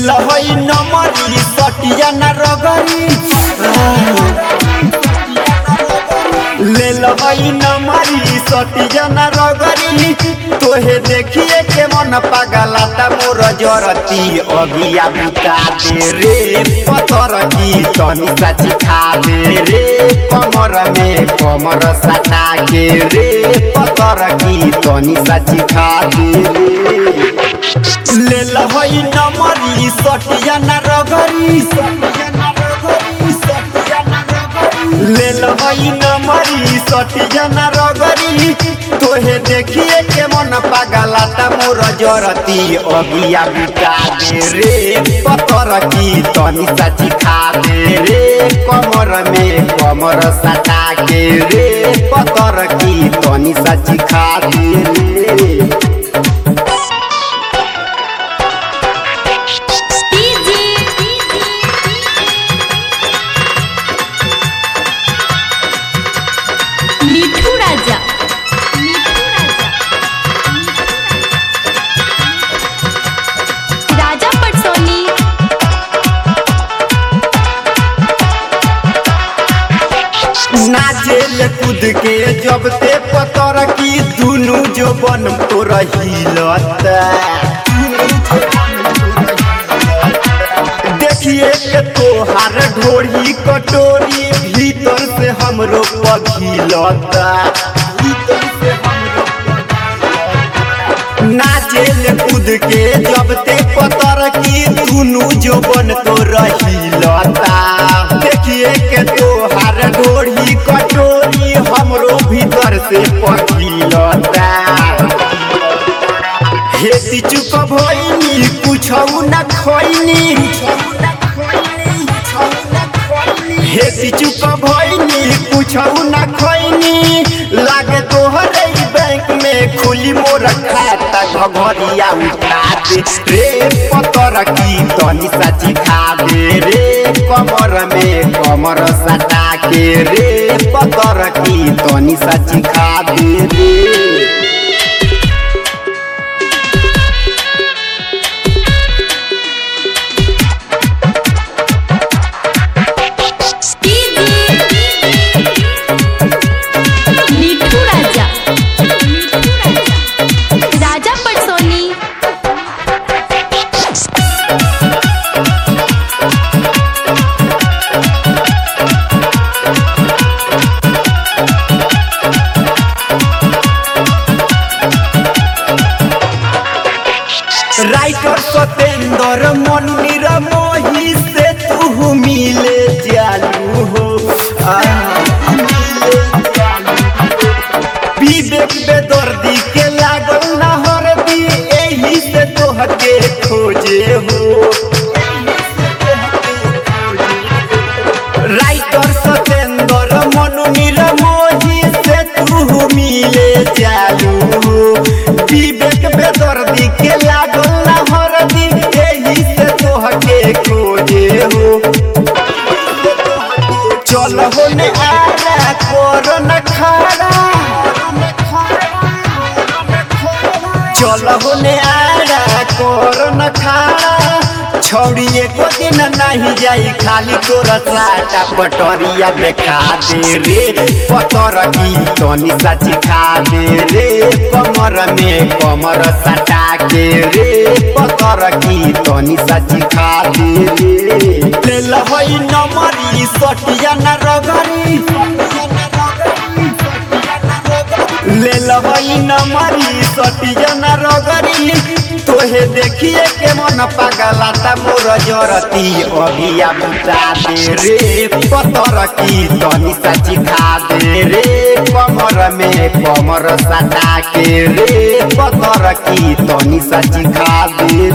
लहई नमरी सटिया न रगरी ले लहई नमरी सटिया न रगरी तोहे देखिए के मन पागलाता मोर जरती अगिया बुता दे रे पत्थर की तनी साची खा दे रे कमर में कमर सटा के रे पत्थर की तनी साची खा दे रे ले लहई नमरी सटिया न रगरी ले लहई नमरी सटिया न रगरी तोहे देखिए के मन पागलाता मोर जरती अगिया बुता दे रे पत्थर की तनी साची खा दे रे कमर में कमर सटा के रे पत्थर की तनी साची खा दे रे मिठू राजा मिठू राजा राजा पटसोनी नाचेल कूद के जब ते पतर की दुनु जो बन तो रहीलत देखिए के तोहार ढोरी कटोरी भीतर से हमरो पघिलत भीतर से हमरो नाचेल कूद के जब ते पतर की दुनु जो बन तो रहीलता देखिए के तोहार ढोरी कटोरी हमरो भीतर से पघिलता हेती चुप भइनी कुछौ न खैनी हेती चुप भइनी कुछौ न खैनी लागे तोहरे ही बैंक में खुली मोर खाता घघरिया उठा दे रे पतर की तनी साची खा दे रे कमर में कमर सटा के रे पतर की तनी साची खा दे रे मिठू राजा मिठू राजा राजा पटसोनी राइटर सतेंद्र मुनीर मोही से तू मिले जालू हो आ, मिले जालू हो। विवेक बेदर्दी के लागल नहर दी एही से तोहके खोजे हो राइटर सतेंद्र मनुनीर मोही से तू मिले जालू विवेक बेदर्दी के लागल नहर दी एही से तोहके खोजे हो चल हो ने आरा कर न खारा चल हो ने आरा कर न खारा छौड़ी एको दिन नहीं जाई खाली तोरा साटा पटरिया देखा दे रे पतर की तनी साची खा दे रे कमर में कमर सटा के रे पतर की तनी साची खा दे रे ले लहई नमरी सटिया न रगरी ले लहई नमरी सटिया न रगरी तोहे देखिए के मन पागलाता मोर जरती अगिया बुता दे रे पतर की तनी साची खा दे रे कमर में कमर सटा के रे पतर की तनी साची खा दे